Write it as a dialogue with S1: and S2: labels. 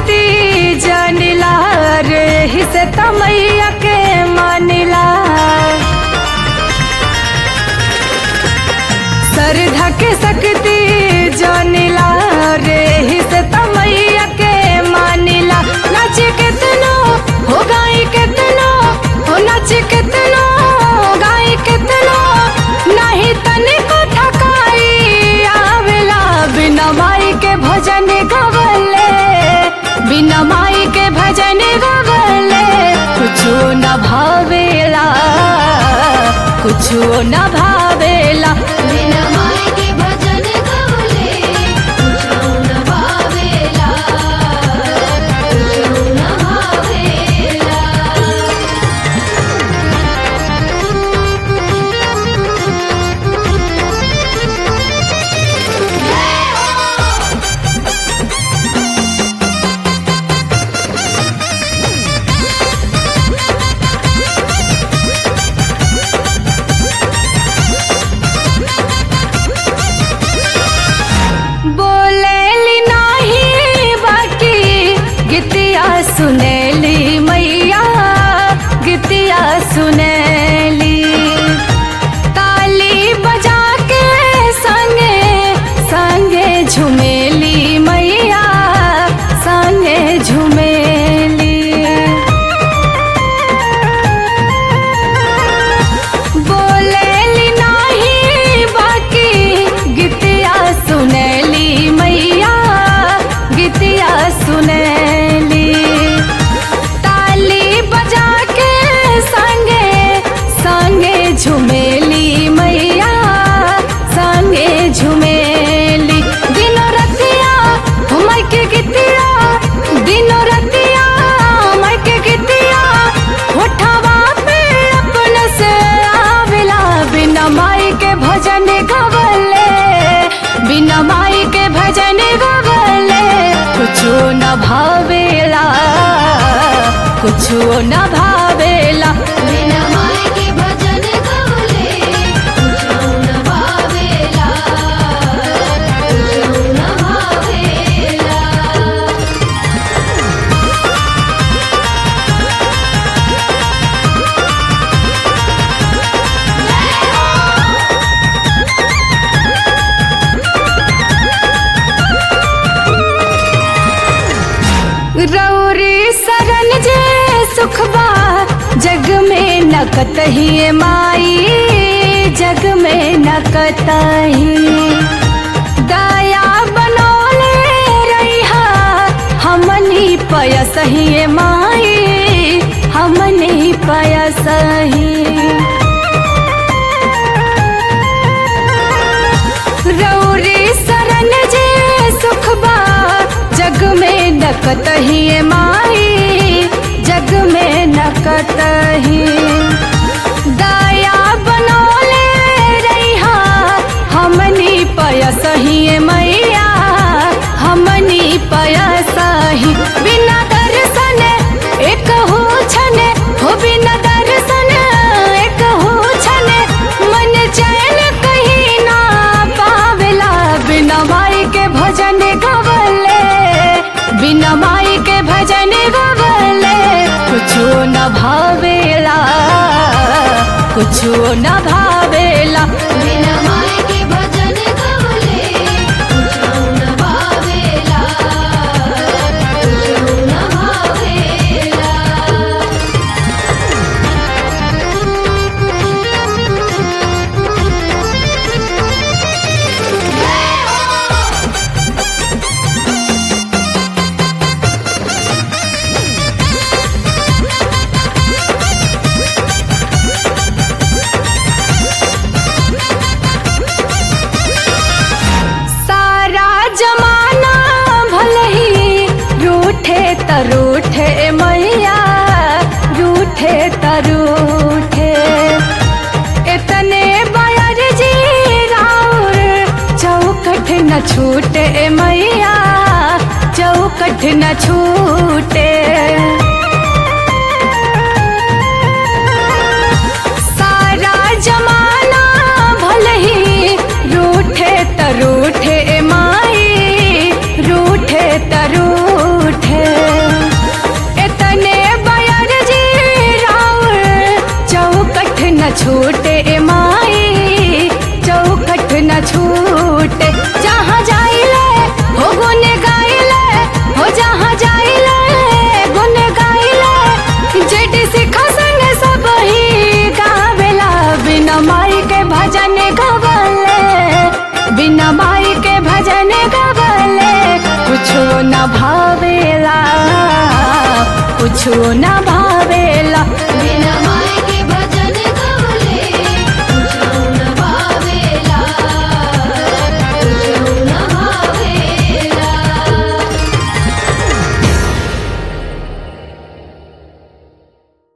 S1: सकती जानिला रे ही से तमैया के मानिला सरधा के सकती जानिला रे ही से तमैया के मानिला नाच कितनो हो गाई कितनो हो नाच कितनो गाई कितनो नहीं तनिको ठकाई आवेला बिना माई के भजन गवले बिना माई के भजन गवले कुछो न भावेला कुछो न भावेला
S2: बिना माई के भजन गवले कुछो न भावेला कुछो न भावेला
S1: बोलेली नाही बाकी गीतिया सुनेली मैया गीतिया सुनेली ताली बजा के संगे संगे झुमेली मैया संगे झुमेली बोलेली नाही बाकी गीतिया सुनेली मैया गीतिया सुनेली ताली बजा के संगे संगे झुमेली मैया संगे झुमेली दिनो रतिया हमर के गीतिया दिनो रतिया हमर के गीतिया होठवा पे अपन से आवेला बिना माई के भजन गवले बिना माई के भजन गवले कुछो न भावेला कुछो न भावेला
S2: बिना माई के भजन गवले कुछो न भावेला कुछो न भावेला
S1: रौरी सरन जे सुखबा जग में न कतही माई जग में न कतही दया बनौले रहिहा हमनी पयसही माई हमनी पयसही रौरी सरन जे सुखबा जग में न कतही माई जग में न कतही दया बनौले रहिहा हमनी पयसही मैया हमनी पयसही बिना दर्शन एक हो छने हो बिना दर्शन एक हो छने मन चैन कहीं ना पावेला बिना माई के भजन गवले बिना माई के भजन गवले कुछो न भावेला कुछो न भावेला
S2: बिना माई के भजन गवले कुछो न भावेला कुछो न भावेला
S1: सारा जमाना भले ही रूठे त रूठे मैया रूठे त रूठे इतने बयर जी राउर चौकठ न छूटे मैया चौकठ न छूटे सारा जमाना भले ही रूठे त रूठे माई रूठे त रूठे भजन गवले बिना माई के भजन गवले कुछो न भावेला कुछो न भावेला
S2: बिना